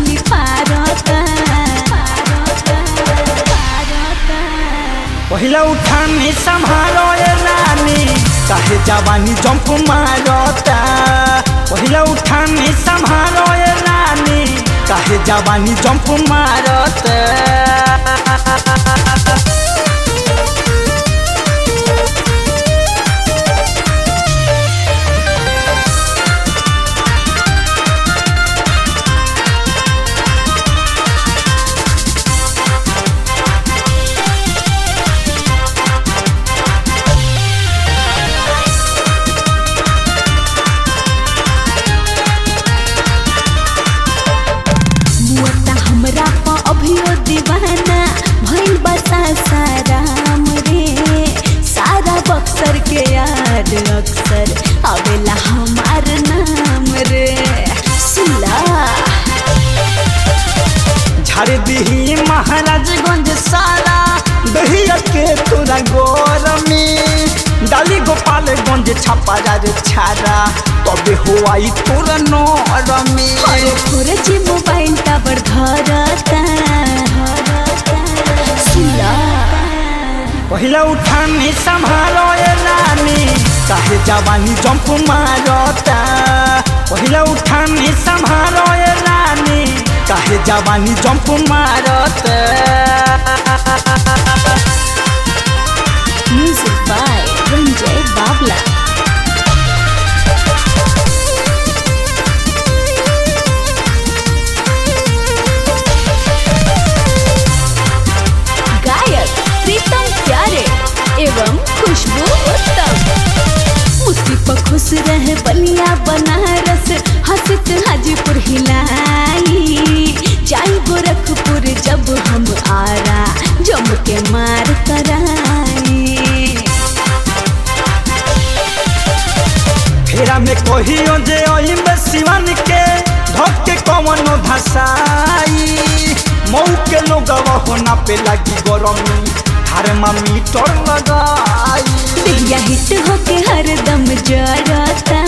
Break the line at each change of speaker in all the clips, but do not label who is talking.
चोली पारता
पहिला उठानी संभालो ए रानी काहे जवानी जंप मारता पहिला उठानी संभालो ए रानी काहे जवानी जंप मारता
मुअता हमरा पा अभियो दीवाना भइल बसा साराम रे सारा बक्सर के याद अक्सर आवेला हमार नाम रे सुला
झाड़ दिही महाराजगंज सारा दहिया के तोरा गोरमी डाली गोपालगंज छापा रे छारा तबे हुआई तोरा नरमी
अरे थोड़े जी मोबाइल टावर धरता सुला
पहिला उठानी संभालो ए रानी काहे जवानी जंप मारता पहिला उठानी संभालो ए रानी काहे जवानी जंप मारता
म्यूजिक बाय रंजय बाबला गायक प्रीतम प्यारे एवं खुशबू उत्तम मुस्की पर खुश रहे बलिया बनारस हंसित हाजीपुर हिलाई जाई गोरखपुर जब हम आरा जम के मार कराई
फेरा में कहियो जे ओही में सिवन के धक के कवनो धसाई मऊ के लोगवा होना पे लगी गरमी थर्मामीटर लगाई
दिया हिट होके हरदम जरता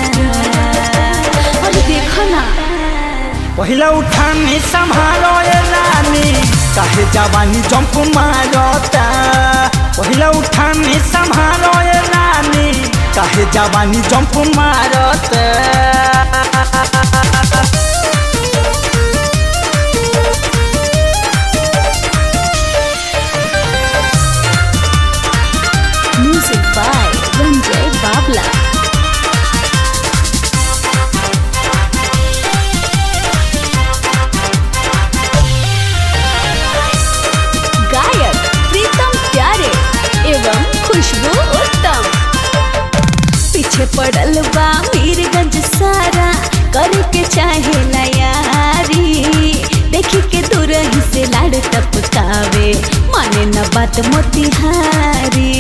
अरे देखो ना
पहिला उठानी संभालो ए रानी काहे जवानी जंप मारता पहिला उठानी संभालो ए रानी काहे जवानी जंप मारता
म्यूजिक बाय रंजय बाबला गायक प्रीतम प्यारे एवं खुशबू उत्तम पीछे पड़ल बा मीरगंज सारा करके चाहे यारी देखी के दूर ही से लाड़ टपकावे माने न बात मोतिहारी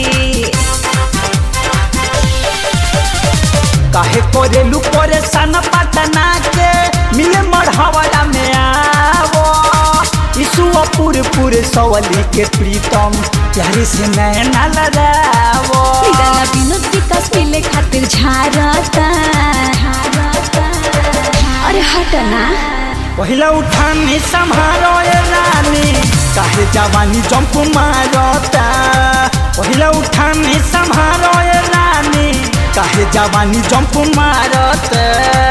काहे कोरेलू परेशान पटना के मिले मढ़ावला में आवो ईसुआ पूरे पूरे सवली के प्रीतम प्यारे से नैना लगावो
निराला विनोद विकास मिले खातिर झारता अरे हटना
पहिला उठानी संभालो ए रानी काहे जवानी जंप मारता पहिला उठानी संभालो ए रानी काहे जवानी जंप मारता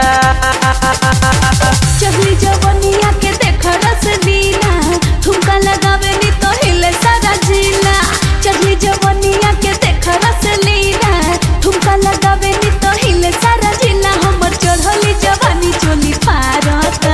चगली जवनिया के देख रसलीला ठुमका लगावे नी तो हिले सारा जिला चगली जवनिया के देख रसलीला ठुमका लगावे नी तो हिले सारा जिला हमर चढ़ली जवानी चोली पारता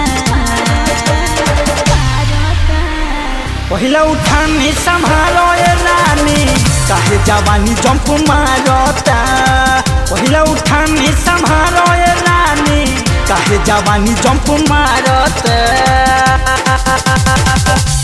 पहिला उठानी संभालो ए रानी काहे जवानी जंप मारता पहिला उठानी संभालो ए रानी काहे जवानी जंप मारता